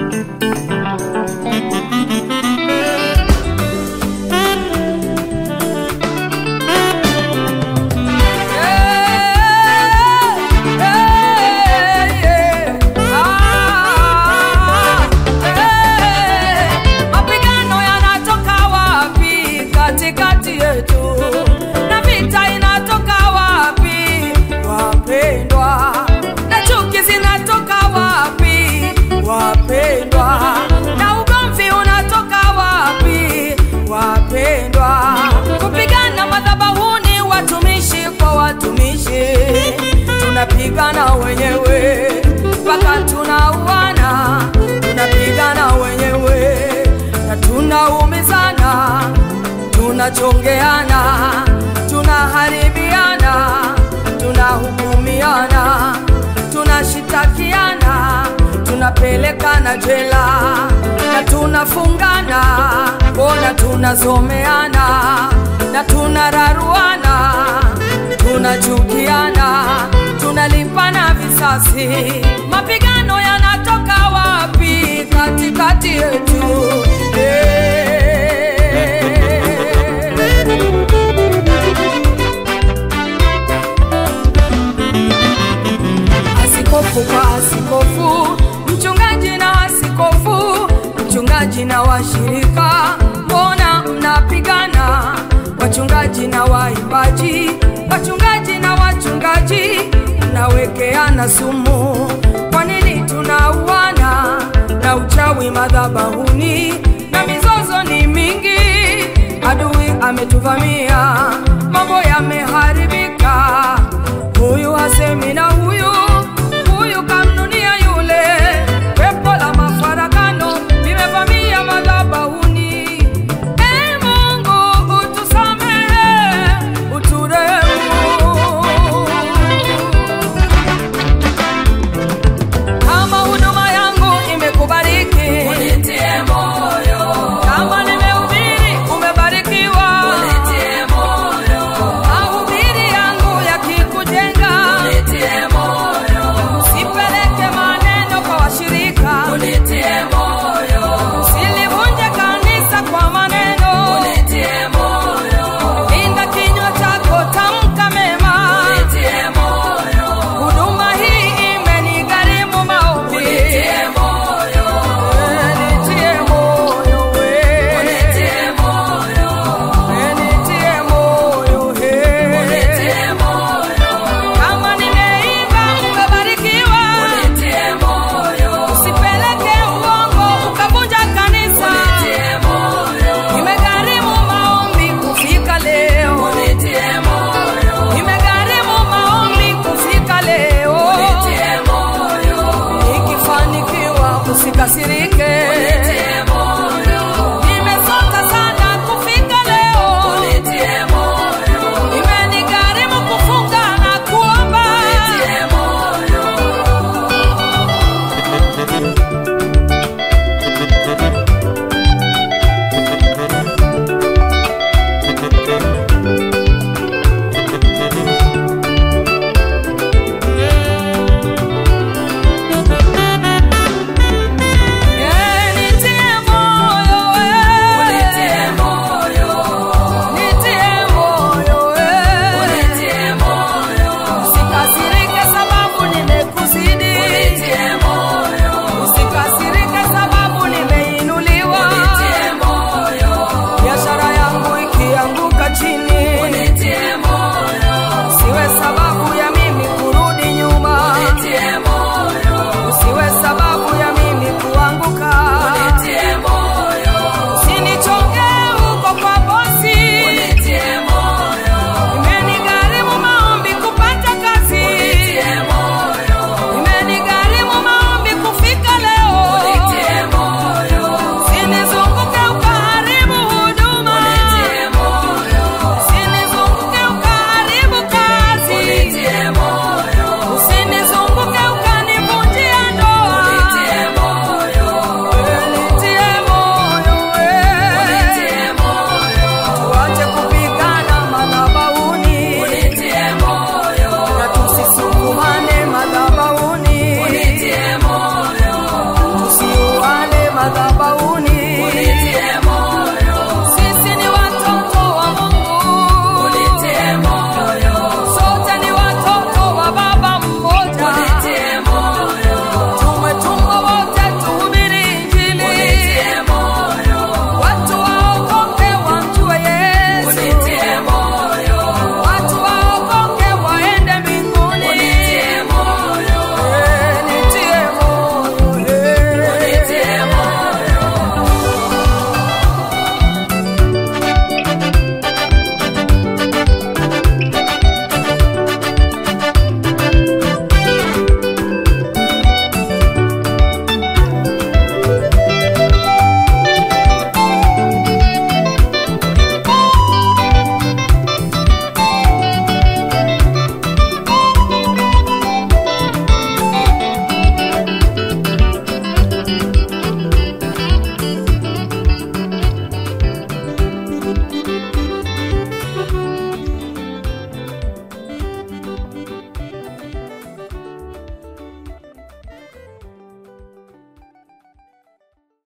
Mapigano yanatoka wapi katikati yetu? Na vita inatoka wapi wapendwa? Na chuki zinatoka wapi wapendwa? Na ugomvi unatoka wapi wapendwa? Kupigana madhabahuni, watumishi kwa watumishi, tunapigana wenyewe mpaka tunauana, tunapigana wenyewe na tunaumizana, tunachongeana, tunaharibiana, tunahukumiana, tunashitakiana, tunapelekana jela na tunafungana, mbona tunazomeana na tunararuana, tunachukiana, tunalipana visasi. Mapigano yanatoka wapi katikati yetu? Eh. Askofu kwa askofu, mchungaji na askofu, mchungaji na washirika, mbona mnapigana? Wachungaji na waimbaji, wachungaji na wachungaji, mnawekeana sumu. Kwa nini tunauana na uchawi madhabahuni na mizozo ni mingi? Adui ametuvamia, mambo yameharibika huyu hasemi na huyu huyu kamnunia yule. Pepo la mafarakano limevamia madhabahuni. E Mungu utusamehe, uturehemu. Kama huduma yangu imekubariki, Unitie moyo, kama nimehubiri umebarikiwa, unitie moyo, mahubiri yangu yakikujenga, unitie moyo, sipeleke maneno kwa washirika, unitie moyo, usilivunje kanisa kwa maneno, unitie moyo, linda kinywa chako, tamka mema. unitie moyo, Huduma hii imenigharimu maombi, unitie moyo, Eh, nitie moyo we. unitie moyo, Eh, nitie moyo he. unitie moyo, Kama nimeiba umebarikiwa, unitie moyo, usipeleke uongo ukavunja kanisa. unitie moyo, Imegharimu maombi kufika leo, unitie moyo, imegharimu maombi kufika leo. unitie moyo, Nikifanikiwa usikasirike.